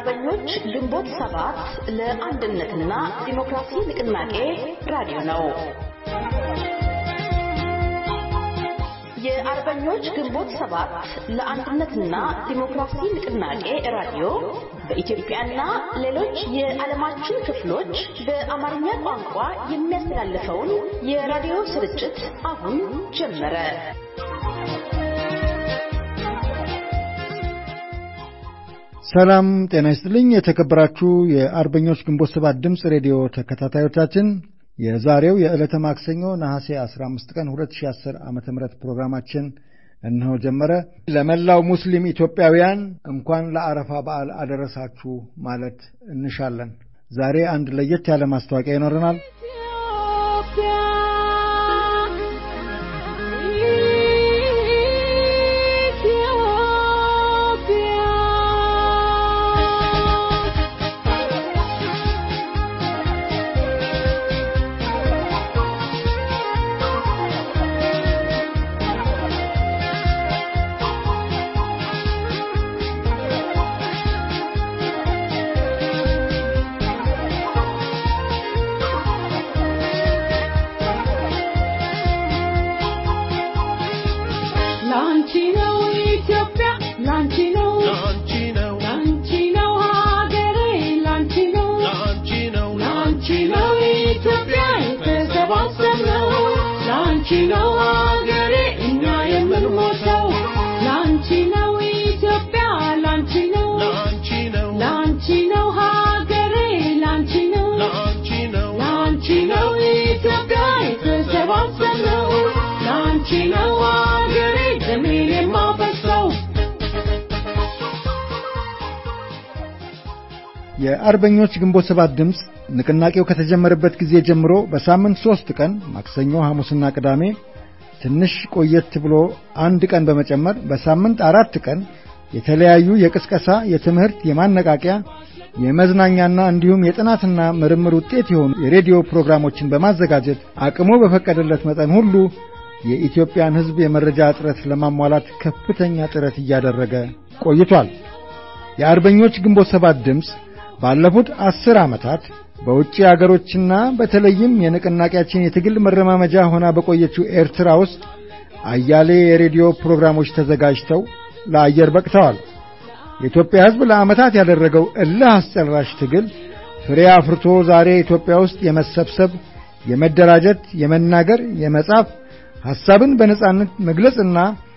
የአርበኞች ግንቦት ሰባት ለአንድነትና ዲሞክራሲ ንቅናቄ ራዲዮ ነው። የአርበኞች ግንቦት ሰባት ለአንድነትና ዲሞክራሲ ንቅናቄ ራዲዮ በኢትዮጵያና ሌሎች የዓለማችን ክፍሎች በአማርኛ ቋንቋ የሚያስተላልፈውን የራዲዮ ስርጭት አሁን ጀመረ። ሰላም ጤና ይስጥልኝ። የተከበራችሁ የአርበኞች ግንቦት ሰባት ድምፅ ሬዲዮ ተከታታዮቻችን የዛሬው የዕለተ ማክሰኞ ነሐሴ 15 ቀን 2010 ዓ ም ፕሮግራማችን እነሆ ጀመረ። ለመላው ሙስሊም ኢትዮጵያውያን እንኳን ለአረፋ በዓል አደረሳችሁ ማለት እንሻለን። ዛሬ አንድ ለየት ያለ ማስታወቂያ ይኖረናል። የአርበኞች ግንቦት ሰባት ድምፅ ንቅናቄው ከተጀመረበት ጊዜ ጀምሮ በሳምንት ሦስት ቀን ማክሰኞ፣ ሐሙስና ቅዳሜ ትንሽ ቆየት ብሎ አንድ ቀን በመጨመር በሳምንት አራት ቀን የተለያዩ የቅስቀሳ፣ የትምህርት፣ የማነቃቂያ፣ የመዝናኛና እንዲሁም የጥናትና ምርምር ውጤት የሆኑ የሬዲዮ ፕሮግራሞችን በማዘጋጀት አቅሙ በፈቀደለት መጠን ሁሉ የኢትዮጵያን ሕዝብ የመረጃ እጥረት ለማሟላት ከፍተኛ ጥረት እያደረገ ቆይቷል። የአርበኞች ግንቦት ሰባት ድምፅ ባለፉት አስር ዓመታት በውጭ አገሮችና በተለይም የንቅናቄያችን የትግል መረማመጃ ሆና በቆየችው ኤርትራ ውስጥ አያሌ የሬዲዮ ፕሮግራሞች ተዘጋጅተው ለአየር በቅተዋል። የኢትዮጵያ ሕዝብ ለዓመታት ያደረገው እልህ አስጨራሽ ትግል ፍሬ አፍርቶ ዛሬ ኢትዮጵያ ውስጥ የመሰብሰብ፣ የመደራጀት፣ የመናገር፣ የመጻፍ፣ ሐሳብን በነጻነት መግለጽና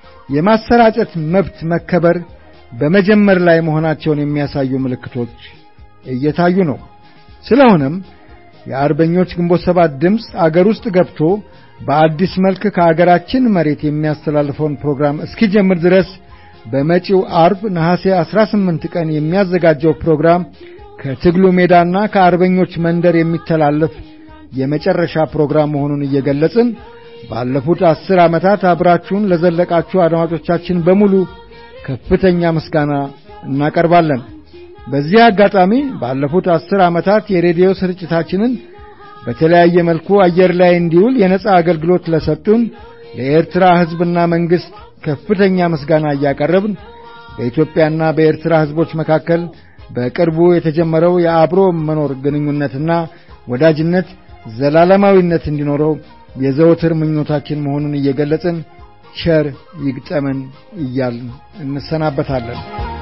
የማሰራጨት መብት መከበር በመጀመር ላይ መሆናቸውን የሚያሳዩ ምልክቶች እየታዩ ነው። ስለሆነም የአርበኞች ግንቦት ሰባት ድምፅ አገር ውስጥ ገብቶ በአዲስ መልክ ከአገራችን መሬት የሚያስተላልፈውን ፕሮግራም እስኪጀምር ድረስ በመጪው አርብ ነሐሴ 18 ቀን የሚያዘጋጀው ፕሮግራም ከትግሉ ሜዳና ከአርበኞች መንደር የሚተላለፍ የመጨረሻ ፕሮግራም መሆኑን እየገለጽን ባለፉት አስር ዓመታት አብራችሁን ለዘለቃችሁ አድማጮቻችን በሙሉ ከፍተኛ ምስጋና እናቀርባለን። በዚህ አጋጣሚ ባለፉት አስር ዓመታት የሬዲዮ ስርጭታችንን በተለያየ መልኩ አየር ላይ እንዲውል የነጻ አገልግሎት ለሰጡን ለኤርትራ ሕዝብና መንግሥት ከፍተኛ ምስጋና እያቀረብን በኢትዮጵያና በኤርትራ ሕዝቦች መካከል በቅርቡ የተጀመረው የአብሮ መኖር ግንኙነትና ወዳጅነት ዘላለማዊነት እንዲኖረው የዘወትር ምኞታችን መሆኑን እየገለጽን ቸር ይግጠመን እያልን እንሰናበታለን።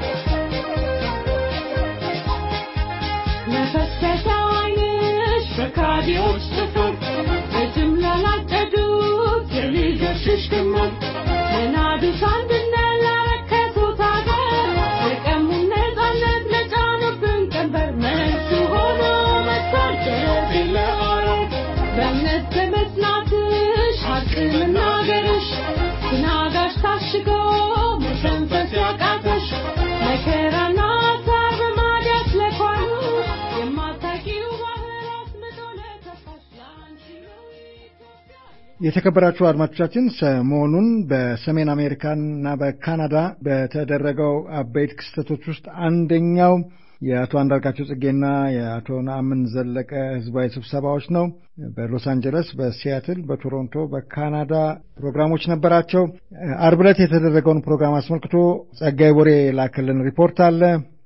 ከካዲዎች ጥፍር በጅምላ ላጨዱት የልጆችሽ ግመል ለናዱስ አንድነት ላረከሱት አገር የቀሙን ነፃነት ለጫኑብን ቀንበር መልሱ ሆኖ መጥቷል ደረቴ ለአረብ በእምነት በመጽናትሽ ሐቅ መናገርሽ ትናጋሽ ታሽጎ መተንፈስ ያቃተሽ መከራና ሐሳብ በማዳስ ለኳሉ የማታውቂው ባህር አስምጦ ለተፋሽ ለአንቺ ነው ኢትዮጵያ የተከበራችሁ አድማጮቻችን ሰሞኑን በሰሜን አሜሪካና በካናዳ በተደረገው አበይት ክስተቶች ውስጥ አንደኛው የአቶ አንዳርጋቸው ጽጌና የአቶ ነአምን ዘለቀ ህዝባዊ ስብሰባዎች ነው። በሎስ አንጀለስ፣ በሲያትል፣ በቶሮንቶ፣ በካናዳ ፕሮግራሞች ነበራቸው። አርብ ዕለት የተደረገውን ፕሮግራም አስመልክቶ ጸጋይ ቦሬ የላከልን ሪፖርት አለ።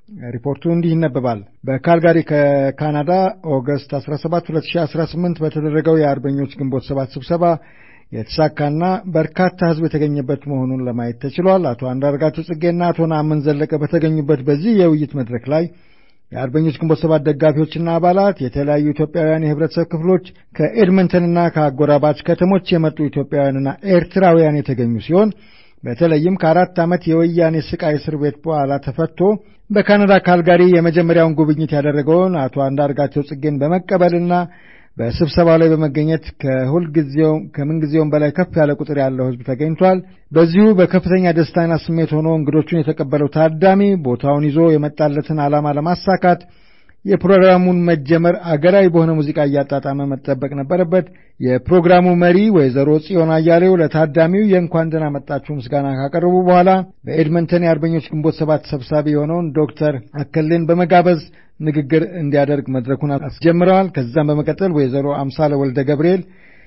ሪፖርቱ እንዲህ ይነበባል። በካልጋሪ ከካናዳ ኦገስት 17 2018 በተደረገው የአርበኞች ግንቦት ሰባት ስብሰባ የተሳካና በርካታ ሕዝብ የተገኘበት መሆኑን ለማየት ተችሏል። አቶ አንዳርጋቸው ጽጌና አቶ ነአምን ዘለቀ በተገኙበት በዚህ የውይይት መድረክ ላይ የአርበኞች ግንቦት ሰባት ደጋፊዎችና አባላት፣ የተለያዩ ኢትዮጵያውያን የህብረተሰብ ክፍሎች፣ ከኤድመንተንና ከአጎራባች ከተሞች የመጡ ኢትዮጵያውያንና ኤርትራውያን የተገኙ ሲሆን በተለይም ከአራት ዓመት የወያኔ ስቃይ እስር ቤት በኋላ ተፈቶ በካናዳ ካልጋሪ የመጀመሪያውን ጉብኝት ያደረገውን አቶ አንዳርጋቸው ጽጌን በመቀበልና በስብሰባው ላይ በመገኘት ከሁልጊዜው ከምንጊዜውም በላይ ከፍ ያለ ቁጥር ያለው ህዝብ ተገኝቷል። በዚሁ በከፍተኛ ደስታና ስሜት ሆኖ እንግዶቹን የተቀበለው ታዳሚ ቦታውን ይዞ የመጣለትን ዓላማ ለማሳካት የፕሮግራሙን መጀመር አገራዊ በሆነ ሙዚቃ እያጣጣመ መጠበቅ ነበረበት። የፕሮግራሙ መሪ ወይዘሮ ጽዮን አያሌው ለታዳሚው የእንኳን ደህና መጣችሁ ምስጋና ካቀረቡ በኋላ በኤድመንተን የአርበኞች ግንቦት ሰባት ሰብሳቢ የሆነውን ዶክተር አከሌን በመጋበዝ ንግግር እንዲያደርግ መድረኩን አስጀምረዋል። ከዛም በመቀጠል ወይዘሮ አምሳለ ወልደ ገብርኤል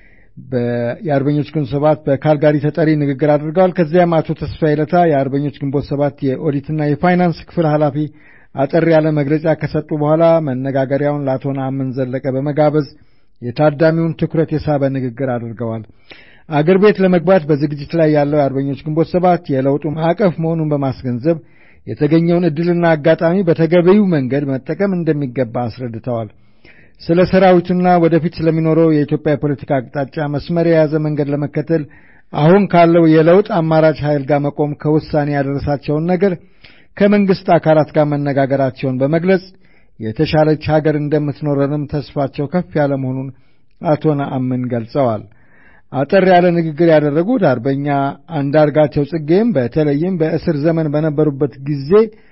የአርበኞች ግንቦት ሰባት በካልጋሪ ተጠሪ ንግግር አድርገዋል። ከዚያም አቶ ተስፋዬ ለታ የአርበኞች ግንቦት ሰባት የኦዲትና የፋይናንስ ክፍል ኃላፊ አጠር ያለ መግለጫ ከሰጡ በኋላ መነጋገሪያውን ለአቶ ነአምን ዘለቀ በመጋበዝ የታዳሚውን ትኩረት የሳበ ንግግር አድርገዋል። አገር ቤት ለመግባት በዝግጅት ላይ ያለው የአርበኞች ግንቦት ሰባት የለውጡ ማዕቀፍ መሆኑን በማስገንዘብ የተገኘውን ዕድልና አጋጣሚ በተገቢው መንገድ መጠቀም እንደሚገባ አስረድተዋል። ስለ ሰራዊቱና ወደፊት ስለሚኖረው የኢትዮጵያ የፖለቲካ አቅጣጫ መስመር የያዘ መንገድ ለመከተል አሁን ካለው የለውጥ አማራጭ ኃይል ጋር መቆም ከውሳኔ ያደረሳቸውን ነገር ከመንግሥት አካላት ጋር መነጋገራቸውን በመግለጽ የተሻለች ሀገር እንደምትኖረንም ተስፋቸው ከፍ ያለ መሆኑን አቶ ነአምን ገልጸዋል። አጠር ያለ ንግግር ያደረጉት አርበኛ አንዳርጋቸው ጽጌም በተለይም በእስር ዘመን በነበሩበት ጊዜ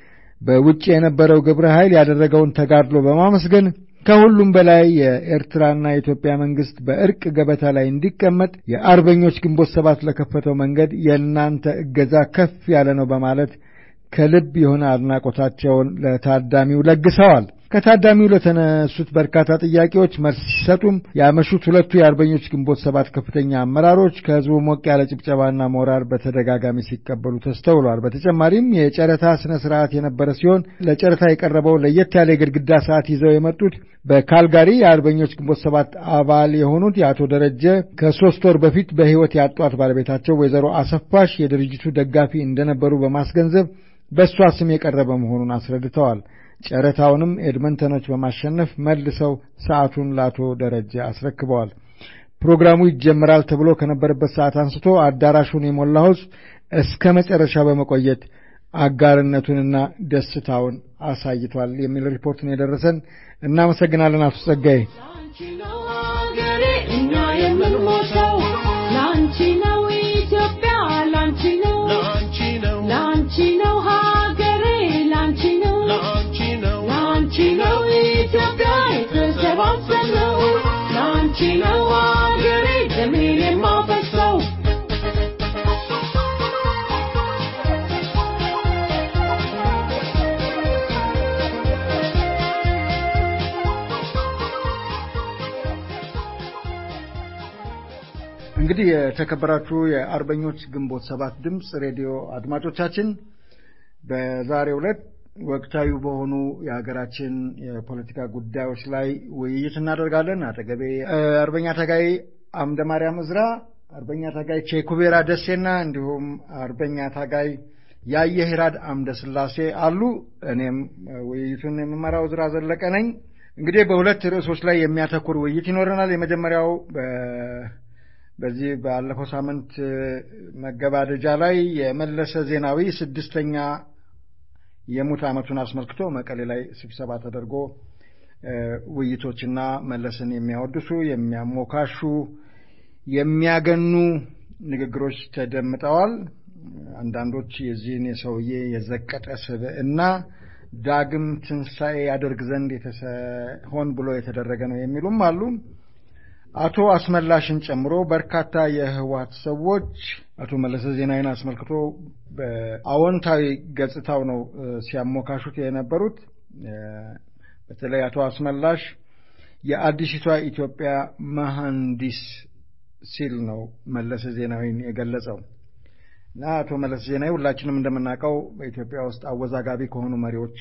በውጭ የነበረው ግብረ ኃይል ያደረገውን ተጋድሎ በማመስገን ከሁሉም በላይ የኤርትራና የኢትዮጵያ መንግሥት በእርቅ ገበታ ላይ እንዲቀመጥ የአርበኞች ግንቦት ሰባት ለከፈተው መንገድ የእናንተ እገዛ ከፍ ያለ ነው በማለት ከልብ የሆነ አድናቆታቸውን ለታዳሚው ለግሰዋል። ከታዳሚው ለተነሱት በርካታ ጥያቄዎች መልስ ሲሰጡም ያመሹት ሁለቱ የአርበኞች ግንቦት ሰባት ከፍተኛ አመራሮች ከሕዝቡ ሞቅ ያለ ጭብጨባና ሞራል በተደጋጋሚ ሲቀበሉ ተስተውሏል። በተጨማሪም የጨረታ ስነ ስርዓት የነበረ ሲሆን ለጨረታ የቀረበው ለየት ያለ የግድግዳ ሰዓት ይዘው የመጡት በካልጋሪ የአርበኞች ግንቦት ሰባት አባል የሆኑት የአቶ ደረጀ ከሶስት ወር በፊት በሕይወት ያጧት ባለቤታቸው ወይዘሮ አሰፋሽ የድርጅቱ ደጋፊ እንደነበሩ በማስገንዘብ በእሷ ስም የቀረበ መሆኑን አስረድተዋል። ጨረታውንም ኤድመንተኖች በማሸነፍ መልሰው ሰዓቱን ለአቶ ደረጀ አስረክበዋል። ፕሮግራሙ ይጀምራል ተብሎ ከነበረበት ሰዓት አንስቶ አዳራሹን የሞላው ሕዝብ እስከ መጨረሻ በመቆየት አጋርነቱንና ደስታውን አሳይቷል የሚል ሪፖርት ነው የደረሰን። እናመሰግናለን አቶ ጸጋዬ። ላንቺ ነው ሀገሬ እኛ የምንሞተው ላንቺ ነው ኢትዮጵያ ላንቺ ነው ላንቺ ነው ላንቺ ነው ሀገሬ ላንቺ ነው ላንቺ ነው ላንቺ ነው ኢትዮጵያ የተሰባሰብነው ላንቺ ነው ሀገሬ ደሜን የማፈሰው እንግዲህ የተከበራችሁ የአርበኞች ግንቦት ሰባት ድምፅ ሬዲዮ አድማጮቻችን በዛሬው ዕለት ወቅታዊ በሆኑ የሀገራችን የፖለቲካ ጉዳዮች ላይ ውይይት እናደርጋለን። አጠገቤ አርበኛ ታጋይ አምደ ማርያም እዝራ፣ አርበኛ ታጋይ ቼኩቤራ ደሴና እንዲሁም አርበኛ ታጋይ ያየ ሂራድ አምደ ስላሴ አሉ። እኔም ውይይቱን የምመራው እዝራ ዘለቀ ነኝ። እንግዲህ በሁለት ርዕሶች ላይ የሚያተኩር ውይይት ይኖረናል። የመጀመሪያው በዚህ ባለፈው ሳምንት መገባደጃ ላይ የመለሰ ዜናዊ ስድስተኛ የሙት ዓመቱን አስመልክቶ መቀሌ ላይ ስብሰባ ተደርጎ ውይይቶችና መለስን የሚያወድሱ የሚያሞካሹ፣ የሚያገኑ ንግግሮች ተደምጠዋል። አንዳንዶች የዚህን የሰውዬ የዘቀጠ ስብዕና ዳግም ትንሣኤ ያደርግ ዘንድ ሆን ብሎ የተደረገ ነው የሚሉም አሉ። አቶ አስመላሽን ጨምሮ በርካታ የህወሓት ሰዎች አቶ መለሰ ዜናዊን አስመልክቶ በአዎንታዊ ገጽታው ነው ሲያሞካሹት የነበሩት። በተለይ አቶ አስመላሽ የአዲሲቷ ኢትዮጵያ መሐንዲስ ሲል ነው መለሰ ዜናዊን የገለጸው እና አቶ መለሰ ዜናዊ ሁላችንም እንደምናውቀው በኢትዮጵያ ውስጥ አወዛጋቢ ከሆኑ መሪዎች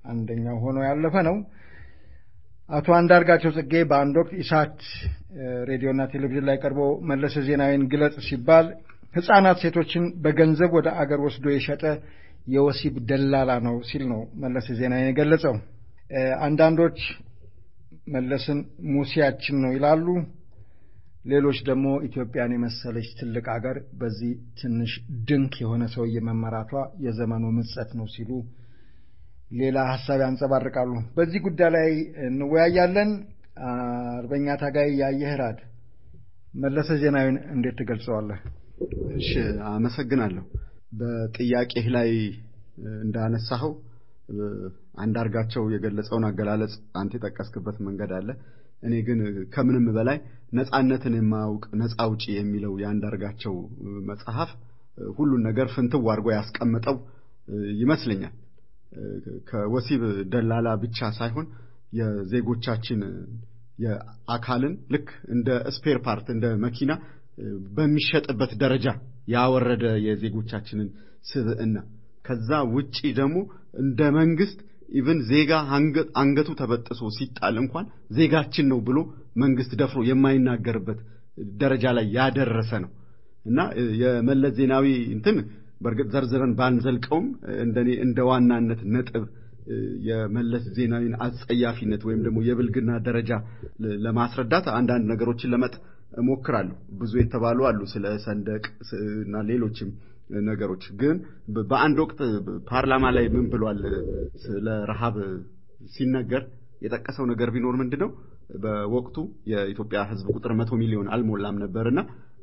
አንደኛው ሆኖ ያለፈ ነው። አቶ አንዳርጋቸው ጽጌ በአንድ ወቅት ኢሳት ሬዲዮና ቴሌቪዥን ላይ ቀርቦ መለስ ዜናዊን ግለጽ ሲባል ሕፃናት ሴቶችን በገንዘብ ወደ አገር ወስዶ የሸጠ የወሲብ ደላላ ነው ሲል ነው መለስ ዜናዊን የገለጸው። አንዳንዶች መለስን ሙሴያችን ነው ይላሉ። ሌሎች ደግሞ ኢትዮጵያን የመሰለች ትልቅ አገር በዚህ ትንሽ ድንክ የሆነ ሰውዬ መመራቷ የዘመኑ ምጸት ነው ሲሉ ሌላ ሀሳብ ያንጸባርቃሉ። በዚህ ጉዳይ ላይ እንወያያለን። አርበኛ ታጋይ ያየህራድ መለሰ ዜናዊን እንዴት ትገልጸዋለህ? እሺ፣ አመሰግናለሁ። በጥያቄህ ላይ እንዳነሳኸው አንዳርጋቸው የገለጸውን አገላለጽ አንተ የጠቀስክበት መንገድ አለ። እኔ ግን ከምንም በላይ ነፃነትን የማያውቅ ነፃ አውጪ የሚለው የአንዳርጋቸው መጽሐፍ ሁሉን ነገር ፍንትው አድርጎ ያስቀመጠው ይመስለኛል። ከወሲብ ደላላ ብቻ ሳይሆን የዜጎቻችን የአካልን ልክ እንደ ስፔር ፓርት እንደ መኪና በሚሸጥበት ደረጃ ያወረደ የዜጎቻችንን ስብዕና ከዛ ውጪ ደግሞ እንደ መንግስት ኢቭን ዜጋ አንገቱ ተበጥሶ ሲጣል እንኳን ዜጋችን ነው ብሎ መንግስት ደፍሮ የማይናገርበት ደረጃ ላይ ያደረሰ ነው እና የመለስ ዜናዊ እንትን በእርግጥ ዘርዝረን ባንዘልቀውም እንደኔ እንደ ዋናነት ነጥብ የመለስ ዜናዊን አጸያፊነት ወይም ደግሞ የብልግና ደረጃ ለማስረዳት አንዳንድ ነገሮችን ለመጥ እሞክራለሁ። ብዙ የተባሉ አሉ ስለ ሰንደቅ እና ሌሎችም ነገሮች። ግን በአንድ ወቅት ፓርላማ ላይ ምን ብሏል? ስለ ረሃብ ሲነገር የጠቀሰው ነገር ቢኖር ምንድን ነው? በወቅቱ የኢትዮጵያ ሕዝብ ቁጥር መቶ ሚሊዮን አልሞላም ነበርና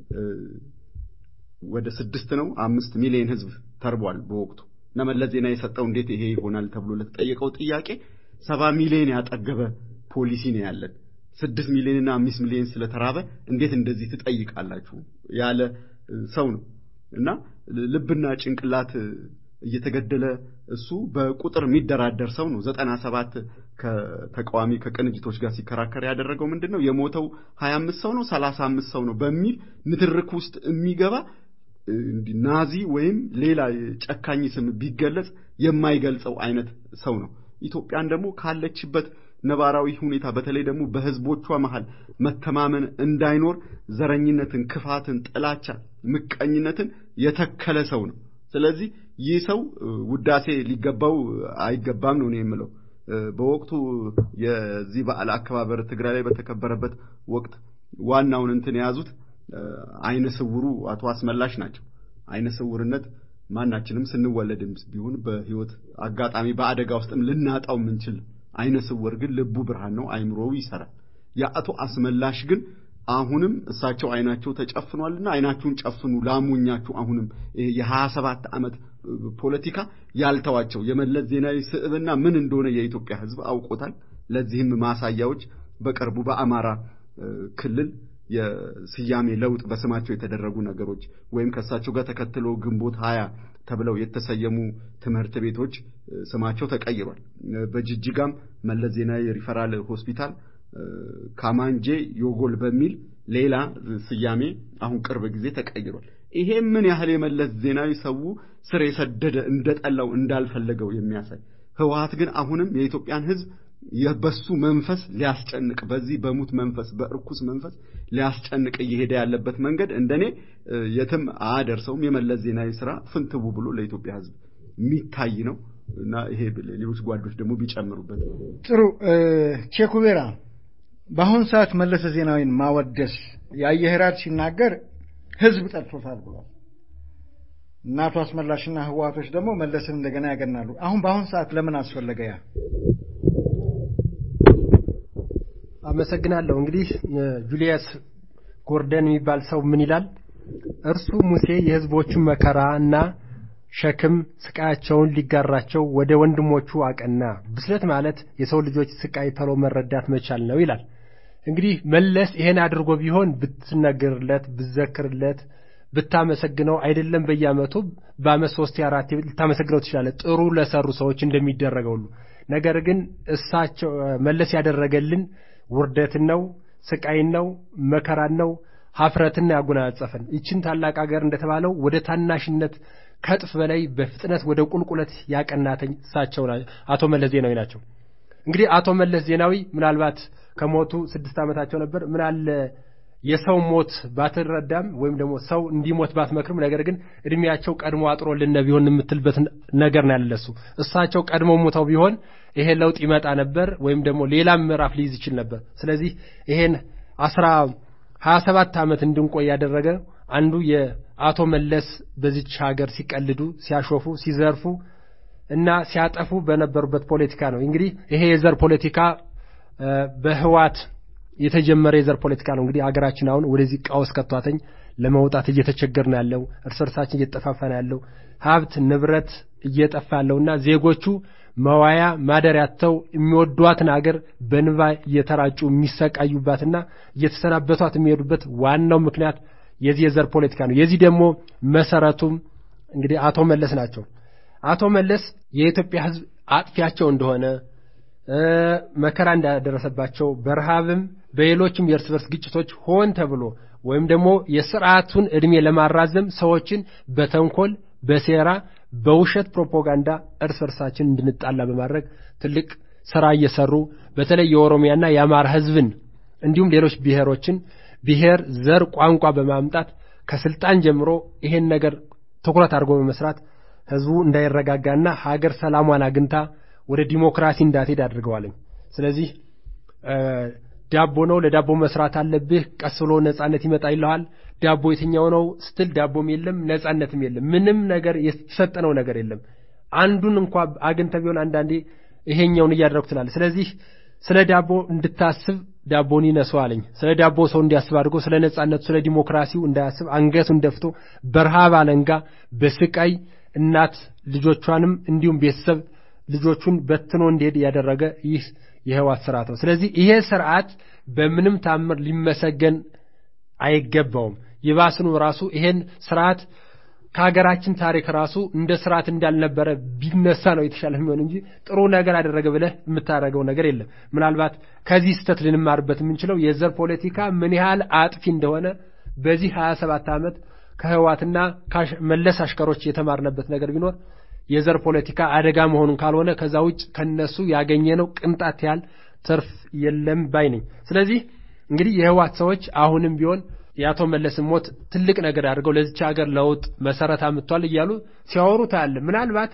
ወደ ስድስት ነው አምስት ሚሊዮን ሕዝብ ተርቧል በወቅቱ እና መለስ ዜና የሰጠው እንዴት ይሄ ይሆናል ተብሎ ለተጠየቀው ጥያቄ ሰባ ሚሊዮን ያጠገበ ፖሊሲ ነው ያለን ስድስት ሚሊዮንና አምስት ሚሊዮን ስለተራበ እንዴት እንደዚህ ትጠይቃላችሁ ያለ ሰው ነው እና ልብና ጭንቅላት እየተገደለ እሱ በቁጥር የሚደራደር ሰው ነው። ዘጠና ሰባት ከተቃዋሚ ከቅንጅቶች ጋር ሲከራከር ያደረገው ምንድን ነው? የሞተው ሀያ አምስት ሰው ነው ሰላሳ አምስት ሰው ነው በሚል ንትርክ ውስጥ የሚገባ ናዚ ወይም ሌላ ጨካኝ ስም ቢገለጽ የማይገልጸው አይነት ሰው ነው። ኢትዮጵያን ደግሞ ካለችበት ነባራዊ ሁኔታ በተለይ ደግሞ በህዝቦቿ መሃል መተማመን እንዳይኖር ዘረኝነትን፣ ክፋትን፣ ጥላቻ፣ ምቀኝነትን የተከለ ሰው ነው። ስለዚህ ይህ ሰው ውዳሴ ሊገባው አይገባም ነው እኔ የምለው። በወቅቱ የዚህ በዓል አከባበር ትግራይ ላይ በተከበረበት ወቅት ዋናውን እንትን የያዙት አይነ ስውሩ አቶ አስመላሽ ናቸው። አይነ ስውርነት ማናችንም ስንወለድም ቢሆን በህይወት አጋጣሚ በአደጋ ውስጥም ልናጣው የምንችል አይነ ስውር ግን ልቡ ብርሃን ነው፣ አይምሮው ይሰራል። የአቶ አስመላሽ ግን አሁንም እሳቸው አይናቸው ተጨፍኗልና አይናችሁን ጨፍኑ ላሙኛችሁ። አሁንም የሀያ ሰባት ዓመት ፖለቲካ ያልተዋቸው የመለስ ዜናዊ ስዕብና ምን እንደሆነ የኢትዮጵያ ሕዝብ አውቆታል። ለዚህም ማሳያዎች በቅርቡ በአማራ ክልል የስያሜ ለውጥ በስማቸው የተደረጉ ነገሮች ወይም ከእሳቸው ጋር ተከትሎ ግንቦት ሀያ ተብለው የተሰየሙ ትምህርት ቤቶች ስማቸው ተቀይሯል። በጅጅጋም መለስ ዜናዊ ሪፈራል ሆስፒታል ካማንጄ ዮጎል በሚል ሌላ ስያሜ አሁን ቅርብ ጊዜ ተቀይሯል። ይሄ ምን ያህል የመለስ ዜናዊ ሰው ስር የሰደደ እንደጠላው እንዳልፈለገው የሚያሳይ ህወሓት ግን አሁንም የኢትዮጵያን ህዝብ የበሱ መንፈስ ሊያስጨንቅ በዚህ በሙት መንፈስ በእርኩስ መንፈስ ሊያስጨንቅ እየሄደ ያለበት መንገድ እንደኔ የትም አያደርሰውም። የመለስ ዜናዊ ስራ ፍንትው ብሎ ለኢትዮጵያ ህዝብ የሚታይ ነው እና ይሄ ሌሎች ጓዶች ደግሞ ቢጨምሩበት ጥሩ። ቼኩቤራ በአሁኑ ሰዓት መለሰ ዜናዊን ማወደስ የአየህራድ ሲናገር ህዝብ ጠልቶታል ብሏል። እና አቶ አስመላሽና ህወሓቶች ደግሞ መለስን እንደገና ያገናሉ። አሁን በአሁኑ ሰዓት ለምን አስፈለገ ያ? አመሰግናለሁ። እንግዲህ ጁሊየስ ጎርደን የሚባል ሰው ምን ይላል? እርሱ ሙሴ የህዝቦቹን መከራ እና ሸክም ስቃያቸውን ሊጋራቸው ወደ ወንድሞቹ አቀና። ብስለት ማለት የሰው ልጆች ስቃይ ተሎ መረዳት መቻል ነው ይላል። እንግዲህ መለስ ይሄን አድርጎ ቢሆን ብትነግርለት፣ ብትዘክርለት፣ ብታመሰግነው አይደለም በየዓመቱ በዓመት ሶስት አራት ልታመሰግነው ትችላለህ፣ ጥሩ ለሰሩ ሰዎች እንደሚደረገው ሁሉ። ነገር ግን እሳቸው መለስ ያደረገልን ውርደትን ነው፣ ስቃይን ነው፣ መከራን ነው፣ ሀፍረትን ያጎናጸፈን። ይችን ታላቅ ሀገር እንደተባለው ወደ ታናሽነት ከእጥፍ በላይ በፍጥነት ወደ ቁልቁለት ያቀናተኝ እሳቸው አቶ መለስ ዜናዊ ናቸው። እንግዲህ አቶ መለስ ዜናዊ ምናልባት ከሞቱ ስድስት ዓመታቸው ነበር። ምናለ የሰው ሞት ባትረዳም ወይም ደግሞ ሰው እንዲሞት ባትመክርም፣ ነገር ግን እድሜያቸው ቀድሞ አጥሮልን ቢሆን የምትልበት ነገር ነው ያለሱ። እሳቸው ቀድሞ ሞተው ቢሆን ይሄ ለውጥ ይመጣ ነበር ወይም ደግሞ ሌላም ምዕራፍ ሊይዝ ይችል ነበር። ስለዚህ ይሄን አስራ ሀያ ሰባት ዓመት እንድንቆይ ያደረገ አንዱ የአቶ መለስ በዚች ሀገር ሲቀልዱ፣ ሲያሾፉ፣ ሲዘርፉ እና ሲያጠፉ በነበሩበት ፖለቲካ ነው። እንግዲህ ይሄ የዘር ፖለቲካ በህዋት የተጀመረ የዘር ፖለቲካ ነው። እንግዲህ ሀገራችን አሁን ወደዚህ ቀውስ ከቷተኝ ለመውጣት እየተቸገርን ያለው እርስ እርሳችን እየተጠፋፋን ያለው ሀብት ንብረት እየጠፋ ያለውና ዜጎቹ መዋያ ማደሪያ አጥተው የሚወዷትን አገር በንባ እየተራጩ የሚሰቃዩባትና እየተሰናበቷት የሚሄዱበት ዋናው ምክንያት የዚህ የዘር ፖለቲካ ነው። የዚህ ደግሞ መሰረቱም እንግዲህ አቶ መለስ ናቸው። አቶ መለስ የኢትዮጵያ ሕዝብ አጥፊያቸው እንደሆነ መከራ እንዳደረሰባቸው በረሃብም በሌሎችም የእርስ በርስ ግጭቶች ሆን ተብሎ ወይም ደግሞ የስርዓቱን ዕድሜ ለማራዘም ሰዎችን በተንኮል በሴራ በውሸት ፕሮፓጋንዳ እርስ በርሳችን እንድንጣላ በማድረግ ትልቅ ስራ እየሰሩ በተለይ የኦሮሚያና የአማራ ህዝብን እንዲሁም ሌሎች ብሔሮችን ብሔር፣ ዘር፣ ቋንቋ በማምጣት ከስልጣን ጀምሮ ይሄን ነገር ትኩረት አድርጎ በመስራት ህዝቡ እንዳይረጋጋና ሀገር ሰላሟን አግኝታ ወደ ዲሞክራሲ እንዳትሄድ አድርገዋለኝ። ስለዚህ ዳቦ ነው ለዳቦ መስራት አለብህ፣ ቀስ ብሎ ነጻነት ይመጣ ይለዋል። ዳቦ የትኛው ነው ስትል ዳቦም የለም ነጻነትም የለም። ምንም ነገር የተሰጠነው ነገር የለም። አንዱን እንኳ አግኝተህ ቢሆን አንዳንዴ ይሄኛውን እያደረጉ ትላለህ። ስለዚህ ስለ ዳቦ እንድታስብ ዳቦን ይነሰው አለኝ። ስለ ዳቦ ሰው እንዲያስብ አድርጎ ስለ ነጻነቱ ስለ ዲሞክራሲው እንዳያስብ አንገቱን ደፍቶ በረሃብ አለንጋ በስቃይ እናት ልጆቿንም እንዲሁም ቤተሰብ ልጆቹን በትኖ እንዲሄድ ያደረገ ይህ የህዋት ስርዓት ነው። ስለዚህ ይሄ ስርዓት በምንም ታምር ሊመሰገን አይገባውም። ይባስኑ ራሱ ይሄን ስርዓት ከሀገራችን ታሪክ ራሱ እንደ ስርዓት እንዳልነበረ ቢነሳ ነው የተሻለ የሚሆን እንጂ ጥሩ ነገር አደረገ ብለህ የምታደርገው ነገር የለም። ምናልባት ከዚህ ስህተት ልንማርበት የምንችለው የዘር ፖለቲካ ምን ያህል አጥፊ እንደሆነ በዚህ ሀያ ሰባት ዓመት ከህዋትና መለስ አሽከሮች የተማርነበት ነገር ቢኖር የዘር ፖለቲካ አደጋ መሆኑን ካልሆነ ከዛ ውጭ ከነሱ ያገኘነው ቅንጣት ያህል ትርፍ የለም ባይ ነኝ። ስለዚህ እንግዲህ የህዋት ሰዎች አሁንም ቢሆን የአቶ መለስን ሞት ትልቅ ነገር አድርገው ለዚች ሀገር ለውጥ መሰረት አምጥቷል እያሉ ሲያወሩ ታያለ። ምናልባት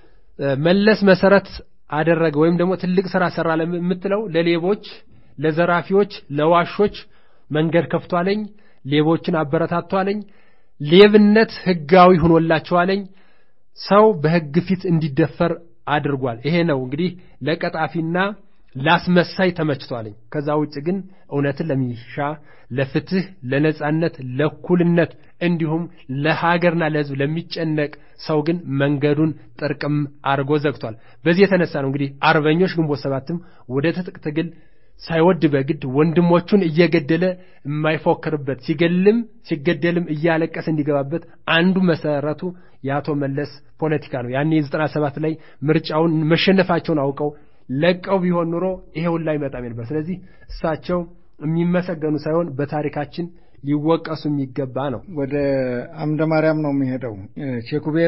መለስ መሰረት አደረገ ወይም ደግሞ ትልቅ ስራ ሰራ የምትለው ለሌቦች፣ ለዘራፊዎች፣ ለዋሾች መንገድ ከፍቷለኝ፣ ሌቦችን አበረታቷለኝ፣ ሌብነት ህጋዊ ሆኖላቸዋለኝ፣ ሰው በህግ ፊት እንዲደፈር አድርጓል። ይሄ ነው እንግዲህ ለቀጣፊና ላስመሳይ ተመችቷለኝ። ከዛ ውጭ ግን እውነትን ለሚሻ ለፍትህ፣ ለነጻነት፣ ለእኩልነት እንዲሁም ለሀገርና ለህዝብ ለሚጨነቅ ሰው ግን መንገዱን ጥርቅም አድርጎ ዘግቷል። በዚህ የተነሳ ነው እንግዲህ አርበኞች ግንቦት ሰባትም ወደ ትጥቅ ትግል ሳይወድ በግድ ወንድሞቹን እየገደለ የማይፎክርበት ሲገልም ሲገደልም እያለቀሰ እንዲገባበት አንዱ መሰረቱ የአቶ መለስ ፖለቲካ ነው። ያኔ የዘጠና ሰባት ላይ ምርጫውን መሸነፋቸውን አውቀው ለቀው ቢሆን ኑሮ ይሄ ሁላ አይመጣም ነበር። ስለዚህ እሳቸው የሚመሰገኑ ሳይሆን በታሪካችን ሊወቀሱ የሚገባ ነው። ወደ አምደ ማርያም ነው የሚሄደው። ቼኩቤራ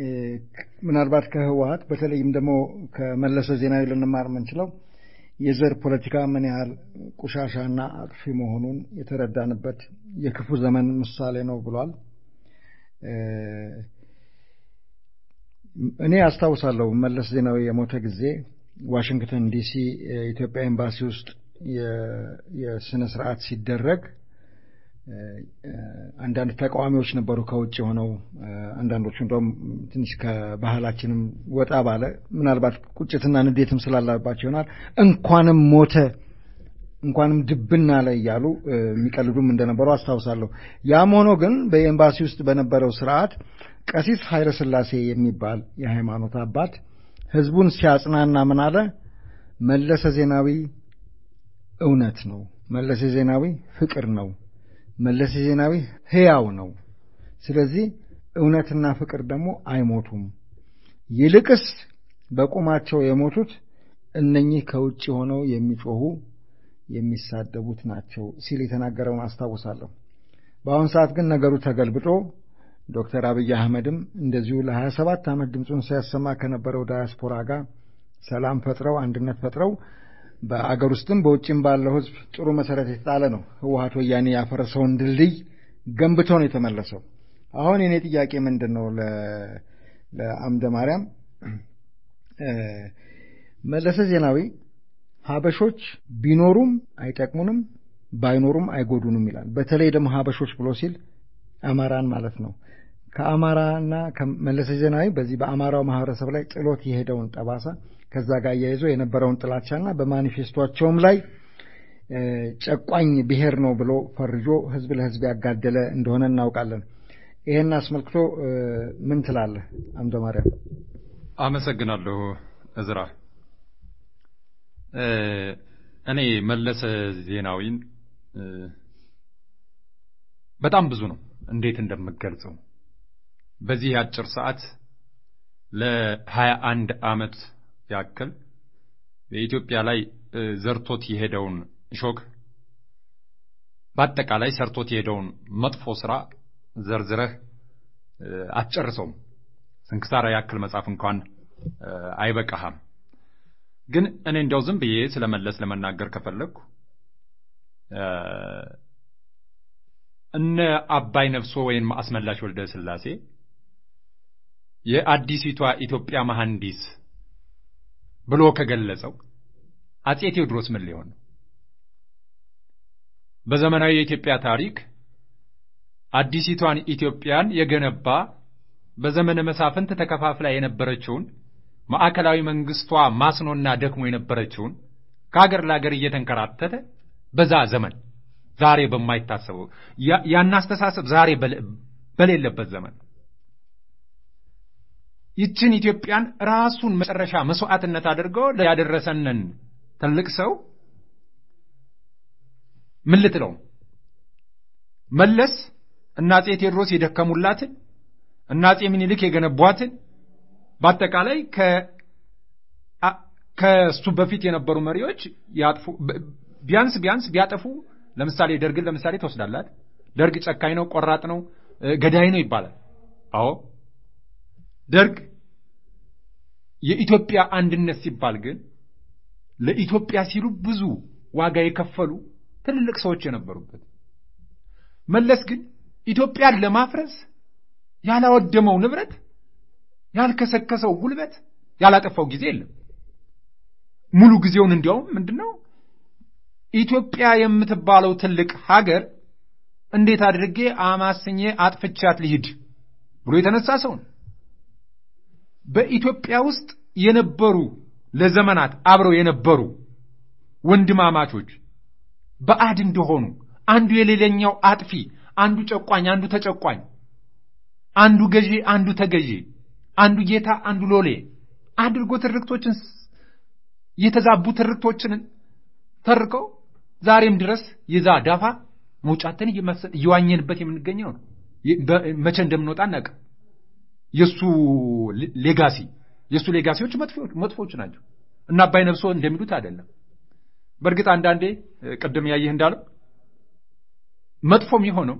ምናልባት ከህወሀት በተለይም ደግሞ ከመለሰ ዜናዊ ልንማር የምንችለው የዘር ፖለቲካ ምን ያህል ቆሻሻና አጥፊ መሆኑን የተረዳንበት የክፉ ዘመን ምሳሌ ነው ብሏል። እኔ አስታውሳለሁ መለስ ዜናዊ የሞተ ጊዜ ዋሽንግተን ዲሲ የኢትዮጵያ ኤምባሲ ውስጥ የስነ ስርዓት ሲደረግ አንዳንድ ተቃዋሚዎች ነበሩ ከውጭ ሆነው አንዳንዶቹ እንደውም ትንሽ ከባህላችንም ወጣ ባለ ምናልባት ቁጭትና ንዴትም ስላላባቸው ይሆናል እንኳንም ሞተ እንኳንም ድብና ላይ እያሉ የሚቀልዱም እንደነበሩ አስታውሳለሁ። ያም ሆኖ ግን በኤምባሲ ውስጥ በነበረው ስርዓት ቀሲስ ኃይለ ሥላሴ የሚባል የሃይማኖት አባት ህዝቡን ሲያጽናና ምን አለ? መለሰ ዜናዊ እውነት ነው። መለሰ ዜናዊ ፍቅር ነው። መለሰ ዜናዊ ሕያው ነው። ስለዚህ እውነትና ፍቅር ደግሞ አይሞቱም። ይልቅስ በቁማቸው የሞቱት እነኚህ ከውጭ ሆነው የሚጮሁ የሚሳደቡት ናቸው ሲል የተናገረውን አስታውሳለሁ። በአሁን ሰዓት ግን ነገሩ ተገልብጦ ዶክተር አብይ አህመድም እንደዚሁ ለ27 ዓመት ድምፁን ሲያሰማ ከነበረው ዳያስፖራ ጋር ሰላም ፈጥረው አንድነት ፈጥረው በአገር ውስጥም በውጭም ባለው ሕዝብ ጥሩ መሰረት የተጣለ ነው። ህወሀት ወያኔ ያፈረሰውን ድልድይ ገንብቶ ነው የተመለሰው። አሁን የኔ ጥያቄ ምንድን ነው ለአምደ ማርያም መለሰ ዜናዊ ሀበሾች ቢኖሩም አይጠቅሙንም ባይኖሩም አይጎዱንም ይላል። በተለይ ደግሞ ሀበሾች ብሎ ሲል አማራን ማለት ነው። ከአማራና ከመለሰ ዜናዊ በዚህ በአማራው ማህበረሰብ ላይ ጥሎት የሄደውን ጠባሳ ከዛ ጋር አያይዞ የነበረውን ጥላቻና በማኒፌስቶቸውም ላይ ጨቋኝ ብሔር ነው ብሎ ፈርጆ ህዝብ ለህዝብ ያጋደለ እንደሆነ እናውቃለን። ይሄን አስመልክቶ ምን ትላለህ አምደ ማርያም? አመሰግናለሁ እዝራ። እኔ መለሰ ዜናዊን በጣም ብዙ ነው እንዴት እንደምገልጸው በዚህ አጭር ሰዓት ለሀያ አንድ ዓመት ያክል በኢትዮጵያ ላይ ዘርቶት የሄደውን ሾክ በአጠቃላይ ሰርቶት የሄደውን መጥፎ ስራ ዘርዝረህ አትጨርሰውም። ስንክሳራ ያክል መጽሐፍ እንኳን አይበቃህም። ግን እኔ እንዲያው ዝም ብዬ ስለመለስ ለመናገር ከፈለግኩ እነ አባይ ነፍሶ ወይም አስመላሽ ወልደ ስላሴ የአዲሲቷ ኢትዮጵያ መሐንዲስ ብሎ ከገለጸው አጼ ቴዎድሮስ ምን ሊሆን ነው? በዘመናዊ የኢትዮጵያ ታሪክ አዲሲቷን ኢትዮጵያን የገነባ በዘመነ መሳፍንት ተከፋፍላ የነበረችውን ማዕከላዊ መንግስቷ ማስኖና ደክሞ የነበረችውን ከሀገር ለሀገር እየተንከራተተ በዛ ዘመን ዛሬ በማይታሰበው ያን አስተሳሰብ ዛሬ በሌለበት ዘመን ይችን ኢትዮጵያን ራሱን መጨረሻ መስዋዕትነት አድርገው ያደረሰንን ትልቅ ሰው ምን ልትለው መለስ እና አጼ ቴዎድሮስ የደከሙላትን እና አጼ ምኒልክ የገነቧትን በአጠቃላይ ከእሱ በፊት የነበሩ መሪዎች ያጥፉ ቢያንስ ቢያንስ ቢያጠፉ ለምሳሌ ደርግን ለምሳሌ ትወስዳላት። ደርግ ጨካኝ ነው፣ ቆራጥ ነው፣ ገዳይ ነው ይባላል። አዎ ደርግ የኢትዮጵያ አንድነት ሲባል ግን ለኢትዮጵያ ሲሉ ብዙ ዋጋ የከፈሉ ትልልቅ ሰዎች የነበሩበት። መለስ ግን ኢትዮጵያን ለማፍረስ ያላወደመው ንብረት፣ ያልከሰከሰው ጉልበት፣ ያላጠፋው ጊዜ የለም። ሙሉ ጊዜውን እንዲያውም ምንድነው ኢትዮጵያ የምትባለው ትልቅ ሀገር እንዴት አድርጌ አማስኜ አጥፍቻት ልሂድ ብሎ የተነሳ ሰው ነው። በኢትዮጵያ ውስጥ የነበሩ ለዘመናት አብረው የነበሩ ወንድማማቾች በአድ እንደሆኑ አንዱ የሌላኛው አጥፊ፣ አንዱ ጨቋኝ፣ አንዱ ተጨቋኝ፣ አንዱ ገዢ፣ አንዱ ተገዢ፣ አንዱ ጌታ፣ አንዱ ሎሌ አድርጎ ትርክቶችን የተዛቡ ትርክቶችን ተርከው ዛሬም ድረስ የዛ ዳፋ መውጫትን እየዋኘንበት የምንገኘው ነው። መቼ እንደምንወጣ እናውቅ። የእሱ ሌጋሲ የእሱ ሌጋሲዎች መጥፎች ናቸው እና አባይ ነብሶ እንደሚሉት አይደለም። በእርግጥ አንዳንዴ ቅድም ያየህ እንዳለው መጥፎም የሆነው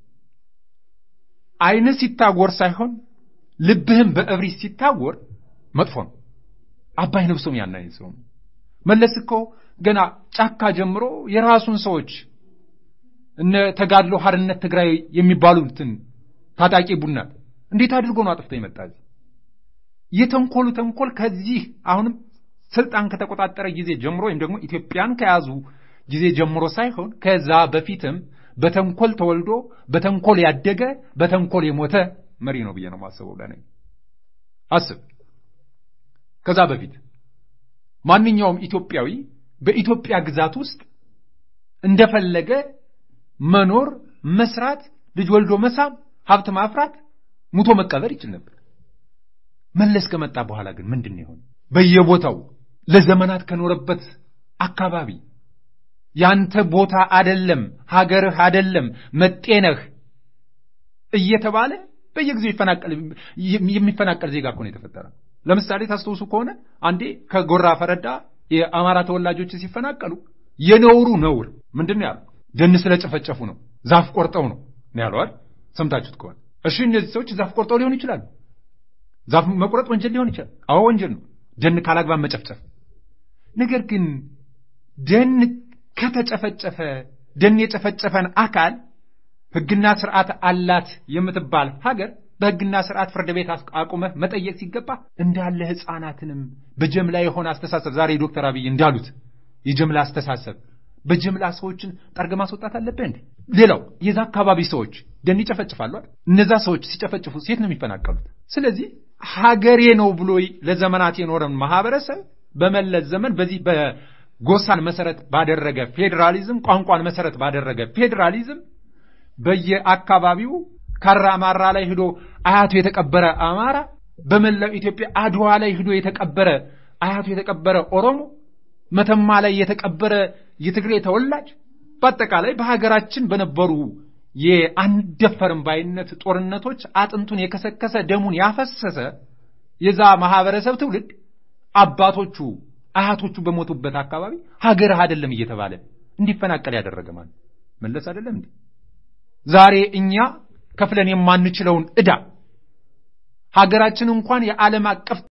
ዓይንህ ሲታወር ሳይሆን ልብህም በእብሪት ሲታወር መጥፎ ነው። አባይ ነብሶም ያን አይነት ሰው ነው። መለስ እኮ ገና ጫካ ጀምሮ የራሱን ሰዎች እነ ተጋድሎ ሀርነት ትግራይ የሚባሉትን ታጣቂ ቡድን እንዴት አድርጎ ነው አጥፍቶ የመጣ እዚህ የተንኮሉ ተንኮል ከዚህ አሁንም ስልጣን ከተቆጣጠረ ጊዜ ጀምሮ ወይም ደግሞ ኢትዮጵያን ከያዙ ጊዜ ጀምሮ ሳይሆን ከዛ በፊትም በተንኮል ተወልዶ በተንኮል ያደገ በተንኮል የሞተ መሪ ነው ብዬ ነው የማስበው። ለእኔ አስብ። ከዛ በፊት ማንኛውም ኢትዮጵያዊ በኢትዮጵያ ግዛት ውስጥ እንደፈለገ መኖር፣ መስራት፣ ልጅ ወልዶ መሳም፣ ሀብት ማፍራት፣ ሙቶ መቀበር ይችል ነበር። መለስ ከመጣ በኋላ ግን ምንድን ነው የሆነ? በየቦታው ለዘመናት ከኖረበት አካባቢ ያንተ ቦታ አደለም፣ ሀገርህ አደለም፣ መጤነህ እየተባለ በየጊዜው ይፈናቀል የሚፈናቀል ዜጋ እኮ ነው የተፈጠረ። ለምሳሌ ታስታውሱ ከሆነ አንዴ ከጎራ ፈረዳ የአማራ ተወላጆች ሲፈናቀሉ የነውሩ ነውር ምንድን ነው ያለው? ደን ስለጨፈጨፉ ነው፣ ዛፍ ቆርጠው ነው ነው ያለው አይደል? ሰምታችሁት ከሆነ እሺ እነዚህ ሰዎች ዛፍ ቆርጠው ሊሆን ይችላሉ። ዛፍ መቁረጥ ወንጀል ሊሆን ይችላል። አዎ ወንጀል ነው። ደን ካላግባብ መጨፍጨፍ። ነገር ግን ደን ከተጨፈጨፈ ደን የጨፈጨፈን አካል ሕግና ስርዓት አላት የምትባል ሀገር በሕግና ስርዓት ፍርድ ቤት አቁመህ መጠየቅ ሲገባ እንዳለ ሕፃናትንም በጀምላ የሆነ አስተሳሰብ ዛሬ ዶክተር አብይ እንዳሉት የጀምላ አስተሳሰብ በጅምላ ሰዎችን ጠርገ ማስወጣት አለብህ እንዴ? ሌላው የዛ አካባቢ ሰዎች ደን ይጨፈጭፋሉ አይደል? እነዛ ሰዎች ሲጨፈጭፉ ሴት ነው የሚፈናቀሉት። ስለዚህ ሀገሬ ነው ብሎ ለዘመናት የኖረን ማህበረሰብ በመለስ ዘመን በዚህ በጎሳን መሰረት ባደረገ ፌዴራሊዝም፣ ቋንቋን መሰረት ባደረገ ፌዴራሊዝም በየአካባቢው ካራ አማራ ላይ ሂዶ አያቱ የተቀበረ አማራ፣ በመላው ኢትዮጵያ አድዋ ላይ ሂዶ የተቀበረ አያቱ የተቀበረ ኦሮሞ መተማ ላይ የተቀበረ የትግሬ ተወላጅ በአጠቃላይ በሀገራችን በነበሩ የአንደፈርም ባይነት ጦርነቶች አጥንቱን የከሰከሰ ደሙን ያፈሰሰ የዛ ማህበረሰብ ትውልድ አባቶቹ አያቶቹ በሞቱበት አካባቢ ሀገርህ አይደለም እየተባለ እንዲፈናቀል ያደረገ ማለት መለስ አይደለም እንዴ? ዛሬ እኛ ከፍለን የማንችለውን ዕዳ ሀገራችን እንኳን የዓለም አቀፍ